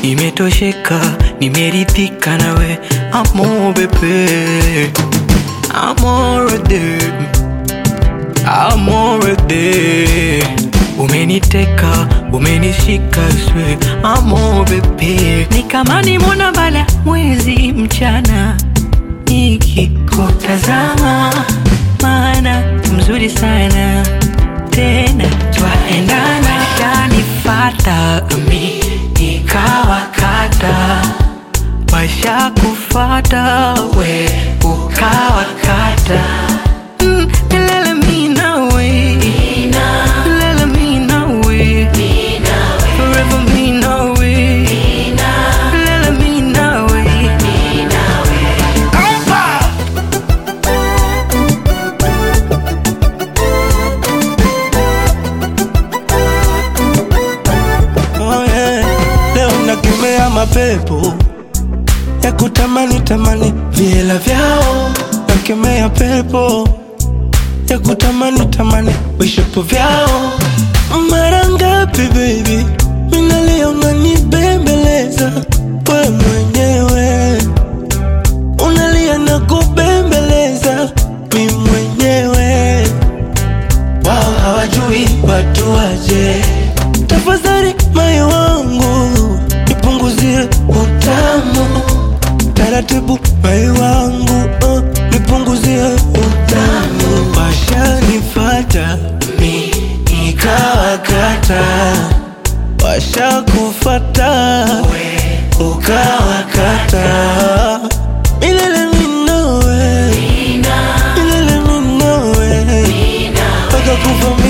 nimetosheka, nimeridhika nawe amo bebe, amorede, amorede, umeniteka, umenishika swe, amo bebe, ni kama nimona bala mwezi mchana nikikutazama, maana mzuri sana tena twaendana, shanifata mi nikawakata, washa kufata we ukawakata Mm, milele mi nawe. Milele mi nawe. Forever mi nawe. Milele mi nawe. Oh yeah. Leo nakemea mapepo ya kutamani tamani viela vyao, nakemea pepo ya kutamani tamani vishapo vyao. Mara ngapi baby, minalia unanibembeleza we mwenyewe, unalia na kubembeleza mi mwenyewe wao hawajui watu waje. Tafadhali moyo wangu nipunguzie utamu taratibu, moyo wangu uh, nipunguzie utamu. Washanifata mi nikawakata, washakufata ukawakata. Milele mi nawe, milele mi nawe mpaka kufa